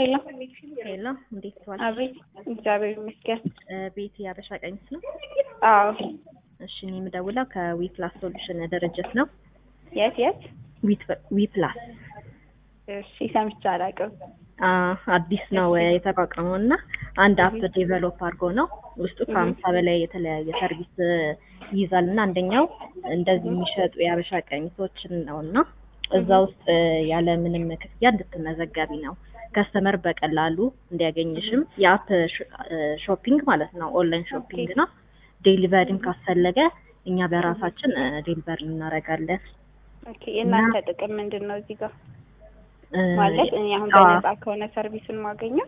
ሄሎ ሄሎ፣ እንዴት ዋልሽ? አቤት። እግዚአብሔር ይመስገን። ቤት የአበሻ ቀሚስ ነው? አዎ። እሺ፣ እኔ የምደውለው ከዊ ፕላስ ሶሉሽን ድርጅት ነው። የት የት? ዊ ፕላስ እሺ፣ ሰምቼ አላውቅም። አዲስ ነው የተቋቋመው እና አንድ አፕ ዴቨሎፕ አድርጎ ነው ውስጡ ከሀምሳ በላይ የተለያየ ሰርቪስ ይይዛል እና አንደኛው እንደዚህ የሚሸጡ የአበሻ ቀሚሶችን ነው እና እዛ ውስጥ ያለ ምንም ክፍያ እንድትመዘገቢ ነው ከስተመር በቀላሉ እንዲያገኝሽም የአፕ ሾፒንግ ማለት ነው ኦንላይን ሾፒንግ ነው ዴሊቨሪም ካስፈለገ እኛ በራሳችን ዴሊቨሪ እናደርጋለን ኦኬ። የእናንተ ጥቅም ምንድን ነው እዚህ ጋር? ማለት እኔ አሁን በነፃ ከሆነ ሰርቪሱን ማገኘው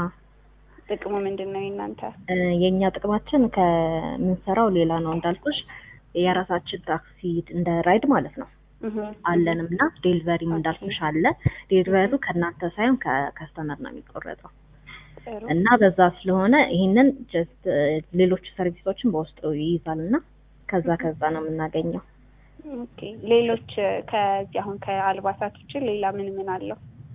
ጥቅሙ ምንድን ነው የእናንተ? የእኛ ጥቅማችን ከምንሰራው ሌላ ነው እንዳልኩሽ የራሳችን ታክሲ እንደ ራይድ ማለት ነው አለንም እና ዴሊቨሪም እንዳልኩሽ አለ። ዴሊቨሪው ከእናንተ ሳይሆን ከከስተመር ነው የሚቆረጠው እና በዛ ስለሆነ ይህንን ጀስት ሌሎች ሰርቪሶችን በውስጡ ይይዛል እና ከዛ ከዛ ነው የምናገኘው። ኦኬ ሌሎች ከዚህ አሁን ከአልባሳት ውጭ ሌላ ምን ምን አለው?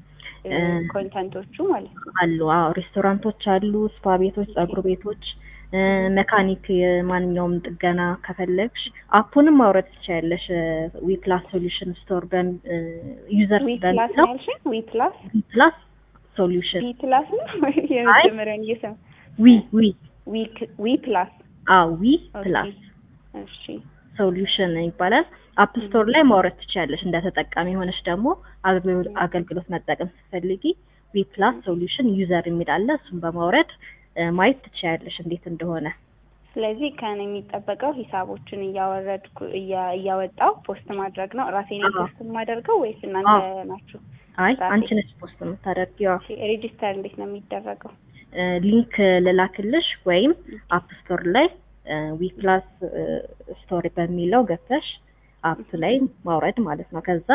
ኮንተንቶቹ ማለት ነው አሉ። አዎ ሬስቶራንቶች አሉ፣ ስፓ ቤቶች፣ ጸጉር ቤቶች፣ መካኒክ፣ ማንኛውም ጥገና ከፈለግሽ አፑንም ማውረድ ትችያለሽ። ዊ ፕላስ ሶሉሽን ስቶር ዩዘር በሚለው ዊ ፕላስ ዊ ፕላስ ሶሉሽን ዊ ፕላስ ነው የመጀመሪያውን እየሰማ ዊ ዊ ዊ ፕላስ አዎ ዊ ፕላስ እሺ ሶሉሽን ይባላል። አፕ ስቶር ላይ ማውረድ ትችያለሽ። እንደ ተጠቃሚ ሆነሽ ደግሞ አገልግሎት መጠቀም ስትፈልጊ ዊ ፕላስ ሶሉሽን ዩዘር የሚል አለ። እሱን በማውረድ ማየት ትችያለሽ እንዴት እንደሆነ። ስለዚህ ከእኔ የሚጠበቀው ሂሳቦችን እያወረድኩ እያወጣው ፖስት ማድረግ ነው። ራሴ ነኝ ፖስት የማደርገው ወይስ እናንተ ናችሁ? አይ አንቺ ነሽ ፖስት የምታደርጊው። ሬጂስተር እንዴት ነው የሚደረገው? ሊንክ ልላክልሽ ወይም አፕ ስቶር ላይ ዊ ፕላስ ስቶሪ በሚለው ገብተሽ አፕ ላይ ማውረድ ማለት ነው። ከዛ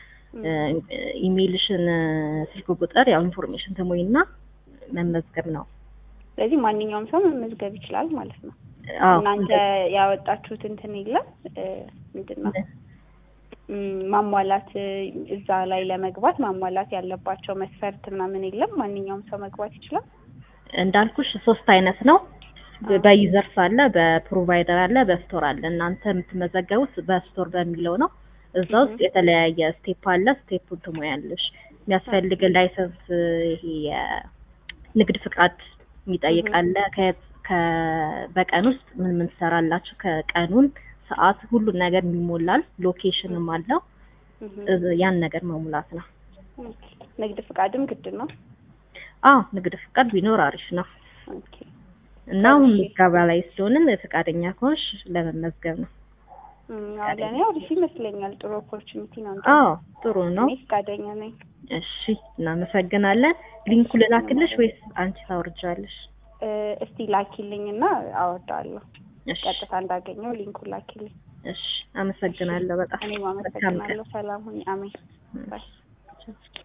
ኢሜይልሽን፣ ስልክ ቁጥር ያው ኢንፎርሜሽን ትሞይና መመዝገብ ነው። ስለዚህ ማንኛውም ሰው መመዝገብ ይችላል ማለት ነው። እናንተ ያወጣችሁት እንትን የለም ምንድን ነው ማሟላት እዛ ላይ ለመግባት ማሟላት ያለባቸው መስፈርት ምናምን የለም። ማንኛውም ሰው መግባት ይችላል። እንዳልኩሽ ሶስት አይነት ነው በዩዘርስ አለ፣ በፕሮቫይደር አለ፣ በስቶር አለ። እናንተ የምትመዘገቡት በስቶር በሚለው ነው። እዛ ውስጥ የተለያየ ስቴፕ አለ። ስቴፑን ትሞያለሽ። የሚያስፈልግ ላይሰንስ፣ ይሄ የንግድ ፍቃድ የሚጠይቅ አለ። በቀን ውስጥ ምን ምን ትሰራላችሁ፣ ከቀኑን ሰዓት፣ ሁሉን ነገር የሚሞላል። ሎኬሽንም አለው። ያን ነገር መሙላት ነው። ንግድ ፍቃድም ግድ ነው። አዎ ንግድ ፍቃድ ቢኖር አሪፍ ነው። እና አሁን ምዝገባ ላይ ስለሆንን ፈቃደኛ ከሆንሽ ለመመዝገብ ነው። ለእኔ አሪፍ ይመስለኛል። ጥሩ ኦፖርቹኒቲ ነው። አዎ ጥሩ ነው። እኔ ፈቃደኛ ነኝ። እሺ እናመሰግናለን። ሊንኩ ልላክልሽ ወይስ አንቺ ታወርጃለሽ? እስቲ ላኪልኝ እና አወርዳለሁ። ቀጥታ እንዳገኘው ሊንኩ ላኪልኝ። እሺ አመሰግናለሁ በጣም እኔም አመሰግናለሁ። ሰላም ሁኚ። አሜን ባይ